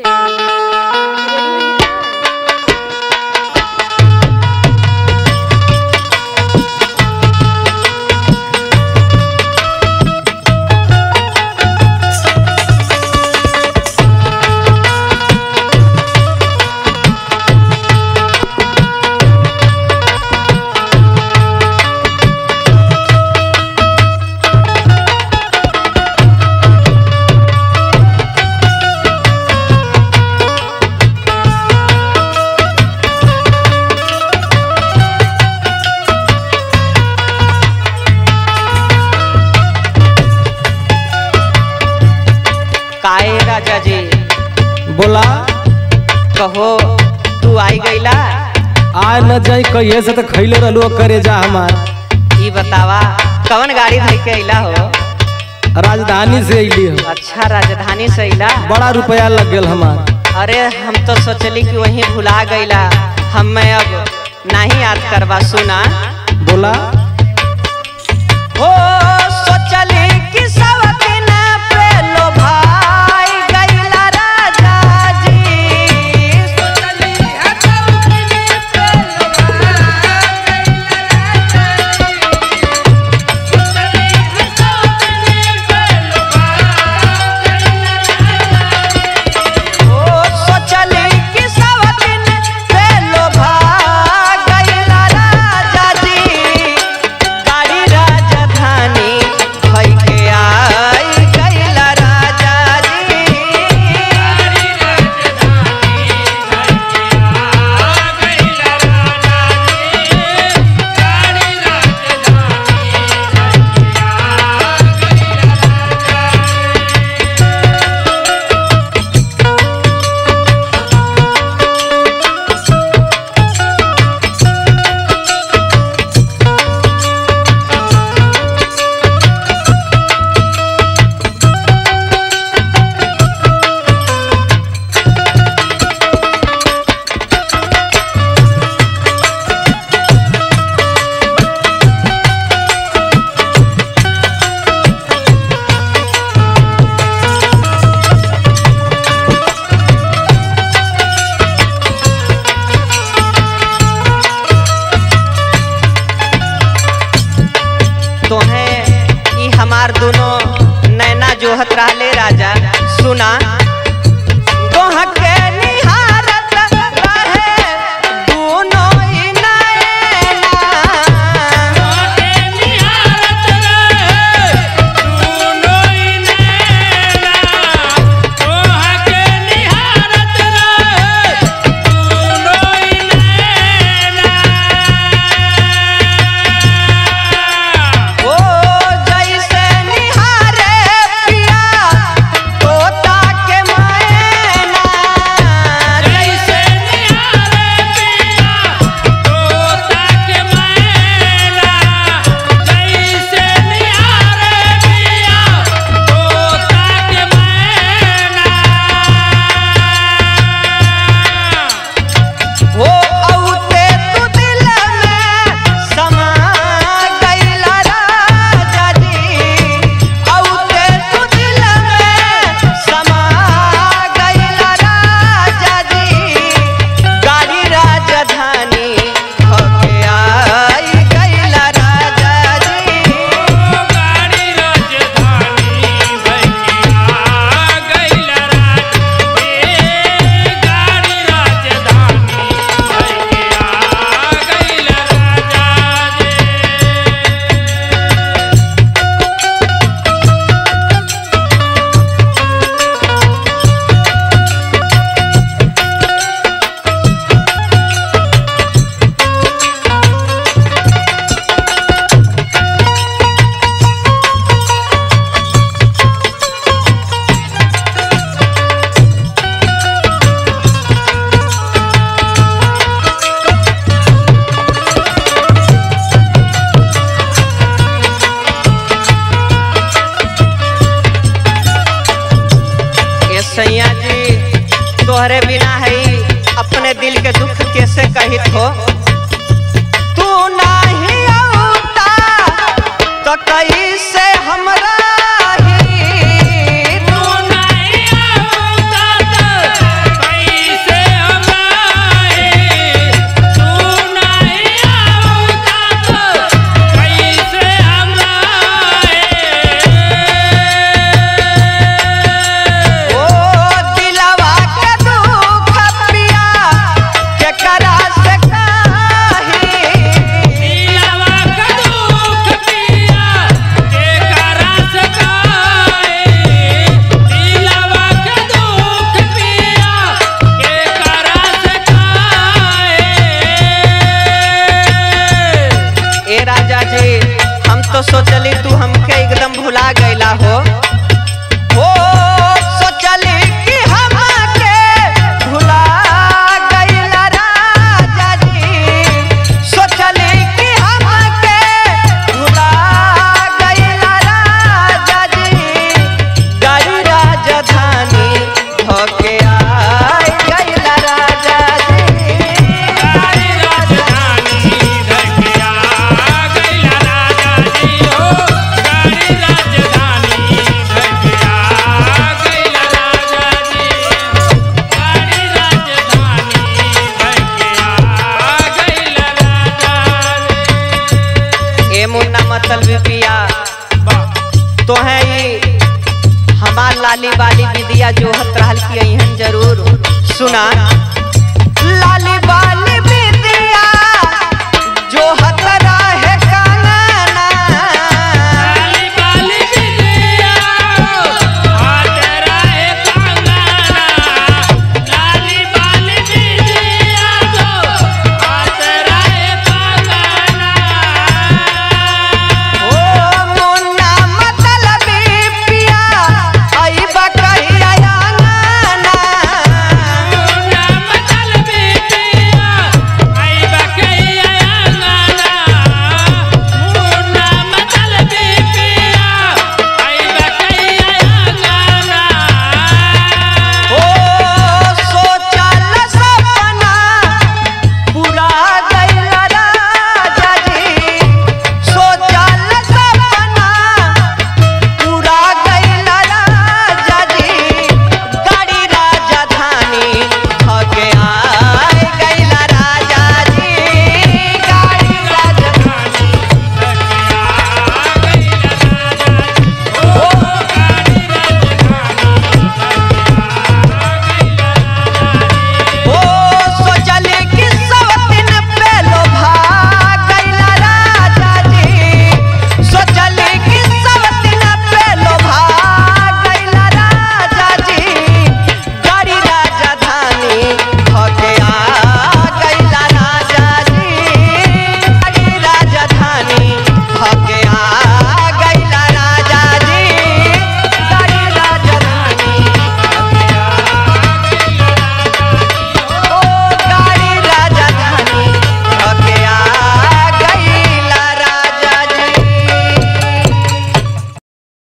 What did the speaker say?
काहे राजा जी बोला कहो तू आई गईला आ न जाई कहिए से तो खैले रहलू करे जा हमार ई बतावा कौन गाड़ी धइ के अइला हो राजधानी से अइली हो अच्छा राजधानी से अइला बड़ा रुपया लग गेल हमार अरे हम तो सोचली कि वहीं भुला गईला हमें अब नहीं याद करवा सुना बोला हो सोचली कि सब दिन पे लोभाई गईला राजा जी ओ सोचली कि सब दिन पे लोभा गईला राजा जी गाड़ी राजधानी भई के आई गईला राजा जी तोहें ई हमार दोनों नैना जोहत रहले राजा सुना तोह के निहारत रहे दोनों ई नैना ओ जैसे निहारे पिया तोता के मैना जैसे हो औते तू दिल में समा गईला राजा जी औते तू दिल में समा गईला राजा जी गाड़ी राजधानी होके आई गईला राजा जी ये सैया जी तोहरे बिना है अपने दिल के दुख कैसे कहित हो तू नहीं औता तो कैसे हमरा ही तू नहीं औता तो सोचली तू हमके एकदम भुला गईला हो हो सोचली कि हमके भुला गईला राजा जी सोचली कि हमके भुला गईला राजा जी गाड़ी राजधानी होके आई गईला राजा जी गाड़ी राजधानी धकिया गइला राजा जी हो गाड़ी राजधानी धकिया गइला राजा जी गाड़ी राजधानी धकिया गइला राजा जी ए मुन्ना मतलब पिया तो है ही हमार लाली वाली विदिया जोहत रहल की अहन जरूर सुना लाली वाली